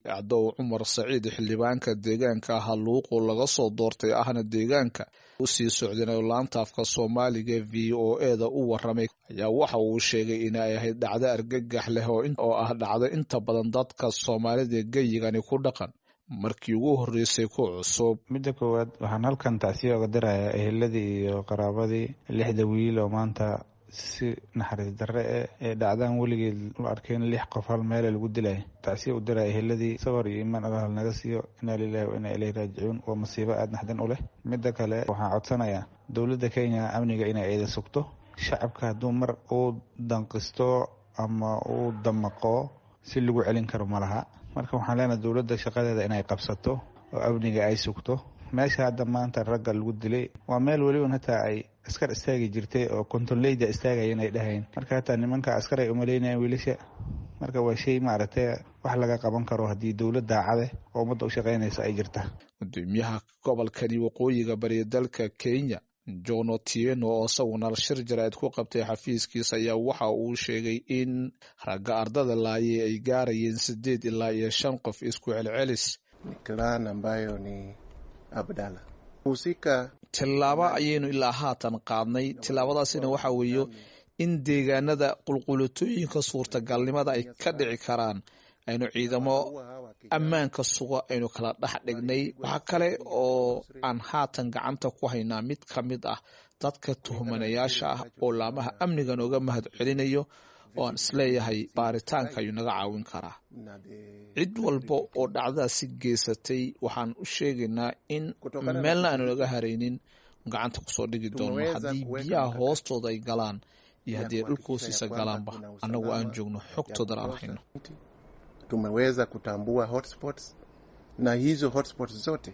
cadow cumar saciid xildhibaanka deegaanka haluuqu laga soo doortay ahna deegaanka usii socdeen laanta afka soomaaliga v o eda u waramay ayaa waxa uu sheegay inay ahayd dhacdo argagax leh oo ah dhacdo inta badan dadka soomaalida geyigani ku dhaqan markii ugu horreysay ku cusub midda koowaad waxaan halkan tacsiya oga dirayaa eheladii iyo qaraabadii lixda wiil oo maanta si naxariis darre e ee dhacdaan weligeed la arkayn lix qof hal meele lagu dilay tacsiya u diraya eheladii sabar iyo imaan allah naga siiyo inaa lilahi wa inaa ilayhi raajicuun waa masiibo aada naxdin u leh midda kale waxaan codsanayaa dowladda kenya amniga inay eeda sugto shacabka hadduu mar uu danqisto ama uu damaqo si lagu celin karo ma laha marka waxaan leenahay dowladda shaqadeeda inay qabsato oo amniga ay sugto meesha hadda maanta ragga lagu dilay waa meel weliba hataa ay askar istaagi jirtay oo kontoleyda istaagayan ay dhahayn marka hataa nimanka askar ay umaleynayaan wiilasha marka waa shay maaragtay wax laga qaban karo haddii dowlad daacade oo ummadda u shaqaynaysa ay jirta gudoomiyaha gobolkani waqooyiga bari dalka kenya john otieno oo isaguna shir jaraa'id ku qabtay xafiiskiisa ayaa waxa uu sheegay in ragga ardada laayay ay gaarayeen sideed ilaa iyo shan qof isku celcelis tillaabo ayaynu ilaa haatan qaadnay tillaabadaasina waxa weeye in deegaanada qulqulatooyinka suurtagalnimada ay ka dhici karaan aynu ciidamo ammaanka suga aynu kala dhex dhignay waxaa kale oo aan haatan gacanta ku haynaa mid ka mid ah dadka tuhmanayaasha ah oo laamaha amniga nooga mahad celinayo oo aan isleeyahay baaritaanka ayuu naga caawin karaa cid walba oo dhacdadaasi geysatay waxaan u sheegaynaa in meelna aanu naga haraynin gacanta kusoo dhigi doono haddii biyaha hoostooda ay galaan iyo haddii ay dhulka hoostiisa galaanba annagu aan joogno xogtoodan aan hayno tumeweza kutambua hotspots na hizo hotspots zote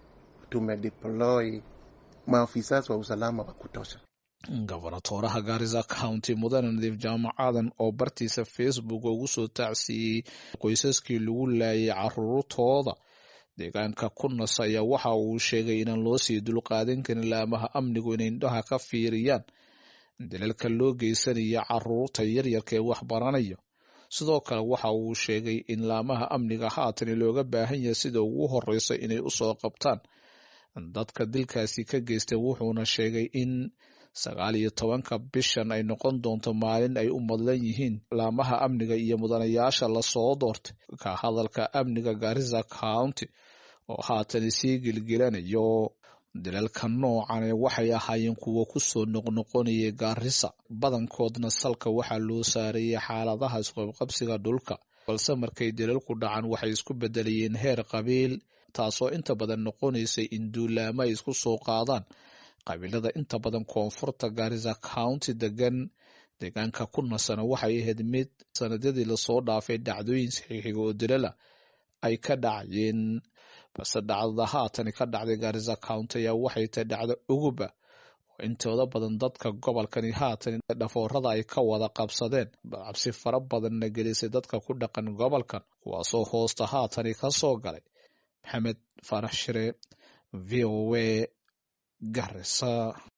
tumedeploy maafisa wa usalama wa kutosha gobonatooraha gaarisa county mudane nadiif jaamacadan oo bartiisa facebook ugu soo tacsiiyey qoysaskii lagu laayay caruurtooda deegaanka kunas ayaa waxa uu sheegay inaan loo sii dulqaadan karin laamaha amnigu inay indhaha ka fiiriyaan dalalka loo geysanaya caruurta yaryarka ee wax baranayo sidoo kale waxa uu sheegay in laamaha amniga haatan looga baahan yahay sida ugu horeysa inay usoo qabtaan dadka dilkaasi ka geystay wuxuuna sheegay in sagaal iyo tobanka bishan ay noqon doonto maalin ay u madlan yihiin laamaha amniga iyo mudanayaasha lasoo doortay ka hadalka amniga garissa county oo haatan sii gilgilanayo dalalka noocane waxay ahaayeen kuwa kusoo noqnoqonayay gaarisa badankoodna salka waxaa loo saarayay xaaladaha isqabqabsiga dhulka balse markay dalalku dhacan waxay isku bedelayeen heer qabiil taasoo inta badan noqonaysay in duulaamo ay isku soo qaadaan qabiilada inta badan koonfurta garissa county degan deegaanka ku nasana waxay ahayd mid sanadyadii lasoo dhaafay dhacdooyin saxiixiga oo dalala ay ka dhacayeen balse dhacdada haatani ka dhacday garissa county ayaa waxay tahay dhacdo uguba oo intooda badan dadka gobolkani haatan dhafoorada ay ka wada qabsadeen cabsi fara badanna gelisay dadka ku dhaqan gobolkan kuwaasoo hoosta haatani ka soo galay maxamed faarax shire v o a garissa